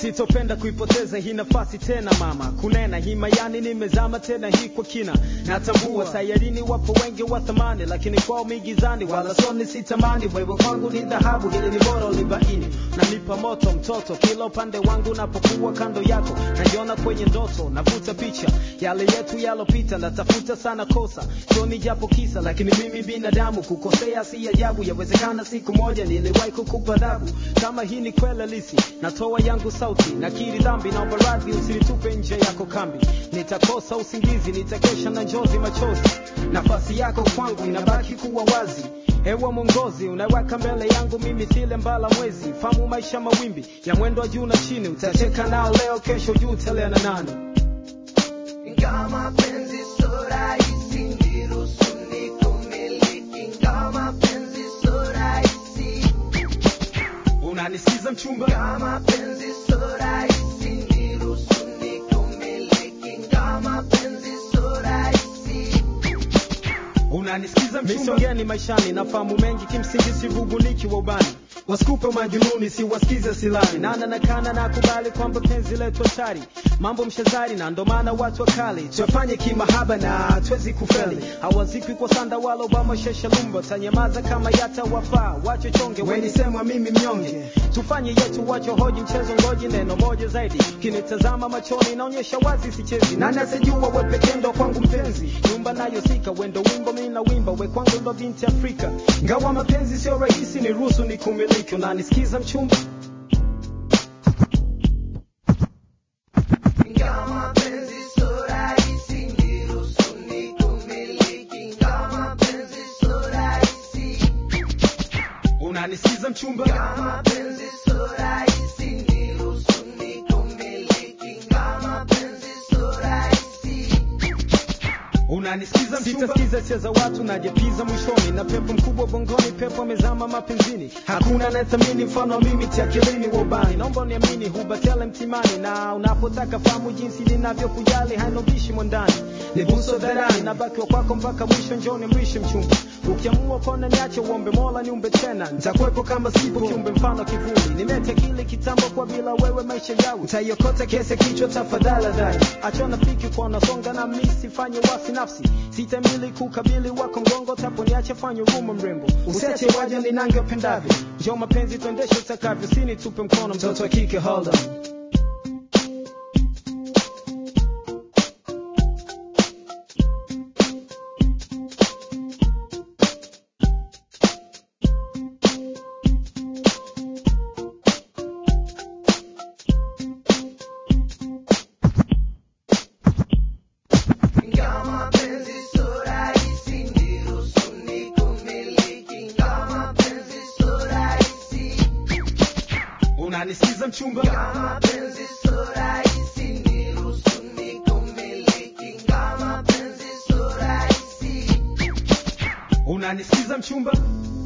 sitopenda kuipoteza hii nafasi tena mama kunena himayani nimezama tena hii kwa kina natambua sayarini wapo wengi wa thamani lakini kwao migizani wala soni sitamani wewe kwangu ni dhahabu hili ni bora ulibaini nanipa moto mtoto kila upande wangu napokuwa kando yako najiona kwenye ndoto navuta picha yale yetu yalopita natafuta sana kosa sioni japo kisa lakini mimi binadamu kukosea si ajabu yawezekana siku moja niliwahi kukupa adhabu kama hii ni kweli halisi natoa yangu sauti nakiri dhambi naomba radhi usinitupe nje yako kambi nitakosa usingizi nitakesha na njozi machozi nafasi yako kwangu inabaki kuwa wazi Ewe mwongozi unaweka mbele yangu mimi sile mbala mwezi famu maisha mawimbi ya mwendo wa juu na chini utacheka nao leo kesho juu telea na nani Ingawa mapenzi sio rahisi, niruhusu nikumiliki. Ingawa mapenzi sio rahisi, unanisikiza mchumba ingawa mapenzi sio rahisi, niruhusu nikumiliki. Ingawa mapenzi sio rahisi, unanisikiza misongeni maishani nafahamu mengi kimsingi sivubuniki wa ubani wasikupe majununi siwasikize silani nana nakana na kubali kwamba penzi letu hatari mambo mshazari na ndo maana watu wakali tuyafanye kimahaba na twezi kufeli hawazikwi kwa sanda wala obama shesha lumba tanyamaza kama yata wafaa wacho chonge wenisemwa mimi mnyonge tufanye yetu wacho hoji mchezo ngoji neno moja zaidi kinitazama machoni naonyesha wazi sichezi nani asijua we pekee ndo kwangu mpenzi nyumba nayo sika wendo wimbo mimi na wimba we kwangu ndo binti afrika ngawa mapenzi sio rahisi ni ruhusu ni kumiliki unanisikiza mchumba ingawa mapenzi sio rahisi, niruhusu nikumiliki. Ingawa mapenzi sio rahisi, unanisikiza mchumba ingawa mapenzi sio rahisi, niruhusu nikumiliki. Ingawa mapenzi sio rahisi, unanisikiza sitasikiza sia za watu najepiza mwishoni na pepo mkubwa bongoni pepo amezama mapenzini hakuna anayethamini mfano wa mimi tiakilini wa ubani naomba uniamini hubatele mtimani na unapotaka fahamu jinsi ninavyokujali hainobishi mwandani nibuso dharani nabakiwa kwako mpaka mwisho njoni mrishe mchumba ukiamua kona niache uombe mola niumbe tena nitakuwepo kama sipo kiumbe mfano kivuli nimete kile kitambo kwa bila wewe maisha yau utaiokota kese kichwa tafadhali dhai achona fiki kwa unasonga na misi fanye wasi nafsi sitamili kukabili wako mgongo tapo niache fanye huruma mrembo usiache waja ninange upendavyo njo mapenzi tuendeshe utakavyo sini tupe mkono mtoto wa kike hold on ingawa mapenzi sio rahisi, niruhusu nikumiliki. Ingawa mapenzi sio rahisi, unanisikiza mchumba ingawa mapenzi sio rahisi, niruhusu nikumiliki. Ingawa mapenzi sio rahisi, unanisikiza mchumba